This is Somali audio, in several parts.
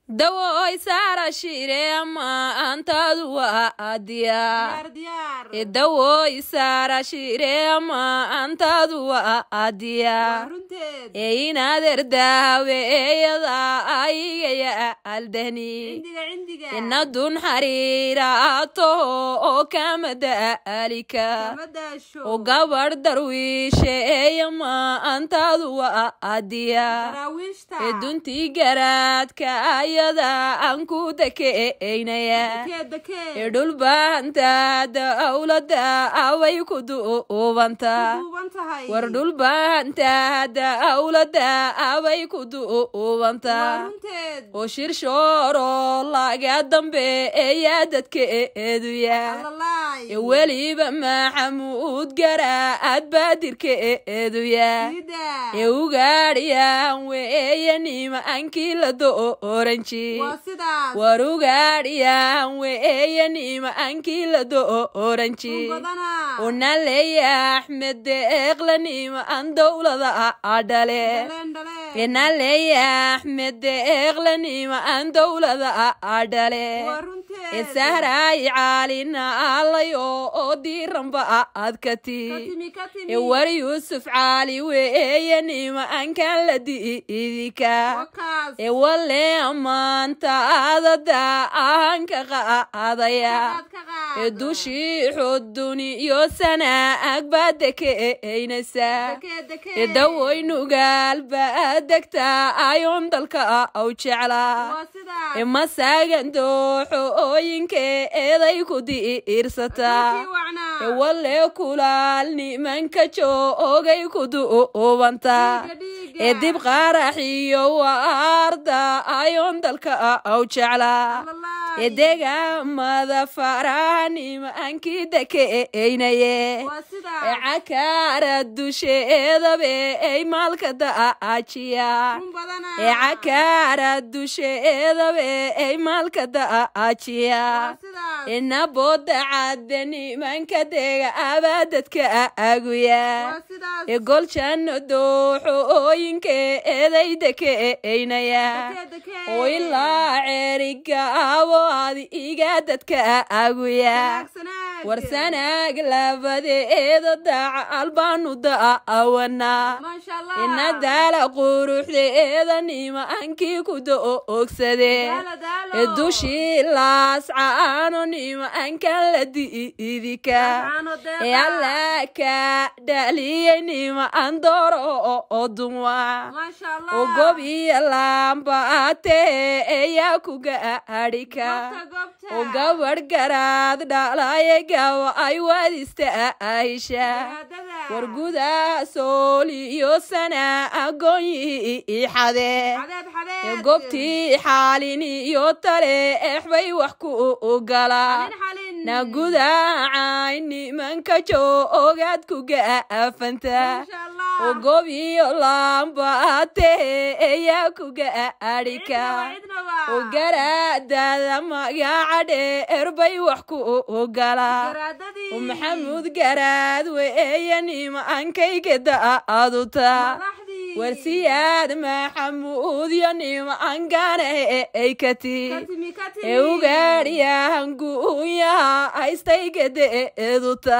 dawoy saara shire maantaadu waa diyaar dawoy saara shire maantaadu waa diyaar ee inaader daaweeyada aygaya aldani inadun xariiraato oo kama daalika oo gabadh darwiisheeya maantaadu waa diyaar ee duntii garaadka ayada aan ku dakeeynaya ee dhulbaanta dawlada away ku duubanta war dhulbaanta dawlada away ku duubanta oo shirshooro laga dambeeya dadkeeduya ee weliba maxamuud garaad baadirkeeduya ee ugaadhiyaan weeye nimaankii la dooranji war ugaadhiyaan weeye nimaankii la dooranji unaleya axmed deeqla nimaan dowlada adhale enaleya axmed deeqla nimaan dowlada adhale esahraay caalina alayo oo diiranba adkati e war yuusuf caali weeye nimaankan la diidika e wale maanta adada ahanka qaadaya e dushii xuduniyo sanaag baa dekeeynaysa e dawoynugaal baa degta ayoon dalka aw jeclaa e masaagan dooxo ooyinke eeday ku diirsataa e wale kulaal nimanka joogay ku duubanta e dib qaaraxiyo waarda ayoon dalka aw jeclaa e degaamada faraha nimaankii dakeeynaye e cakaara dusheedabe ey maalka daajiya e cakaara dusheedabe ey maalka daajiya inabooda cadde nimanka dega abaadadka aguya e goljano dooxo ooyinke eeday dakeeynaya oo ilaa ceerigaabo ad iga dadka aguya war sanaag labadeeda daacal baanu daawana ina daala quruxdeeda nimaankii ku doogsade e dushii laascaano nimaankan la diidika e alla ka dhaliyey nimaan dooro oo dunwa oo gob iyo laambaate eyaa ku gaadhika oo gabadh garaad dhalaye gawa ay wadista aisha war gudaa sooliyo sana agoonyi ixade ee gobtii xaalini iyo tale exbay wax ku gala na gudaacay nimanka joogaad ku gaafanta oo gob iyo laambaate eyaa ku gaadhika oo garaadada magaca dheer bay wax ku gala oo maxamuud garaad weeye nimaankayga da'aduta warsiyaad maxamuud yo nimaankaana ay kati ee ugaadhiyahanguunyaha haystayga deeduta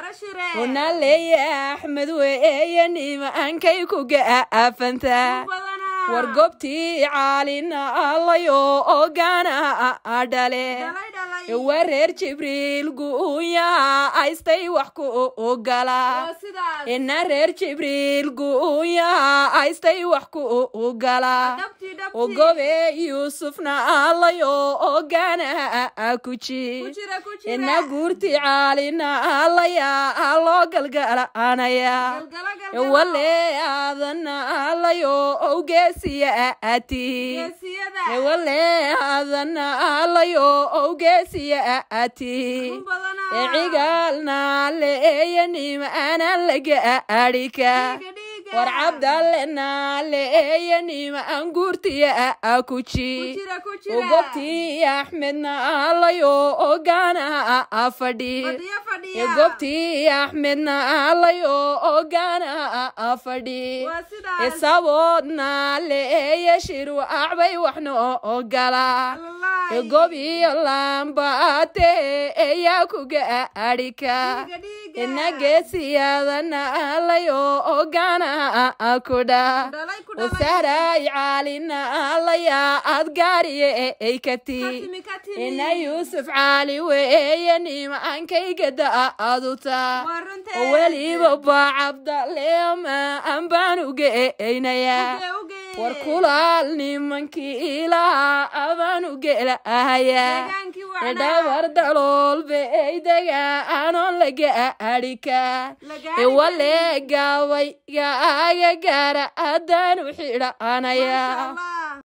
unaleya axmed weeye nimaankay ku gaafanta war gobtii caalina alayo oo gaana adhale war reer jibriil guunyaha haystay wax ku gala ina reer jibriil guunyaha haystay wax ku gala oo gobe yuusufna alayo oo gaana kuji ina guurti caalina alaya loo galgalanaya wale aadana alayo owgeesiya ati wale aadana alayo owgeesiya ati e cigaalna leeya nimaanan laga adhika war cabdalle naaleeya nimaan guurtiya akuji gobtii axmedna alayo ogana fadhi gobtii axmedna alayo ogana fadhi saboodna leeya shiru acbay waxno ogala gobiyo lambaate eyaa kuga adhika inageesiyadana alayo ogana kudha wasaray caalina alaya adgaariye eykati ina yuusuf caali weeye nimaankaygada aduta weliba ba cabdaleema ambaan ugeeynaya war kulaal nimankii ilaha abaan ugeelahaya dhabar daloolbe eydega anoon laga adhika wale gaabay gaaga gaara haddaan u xidhanaya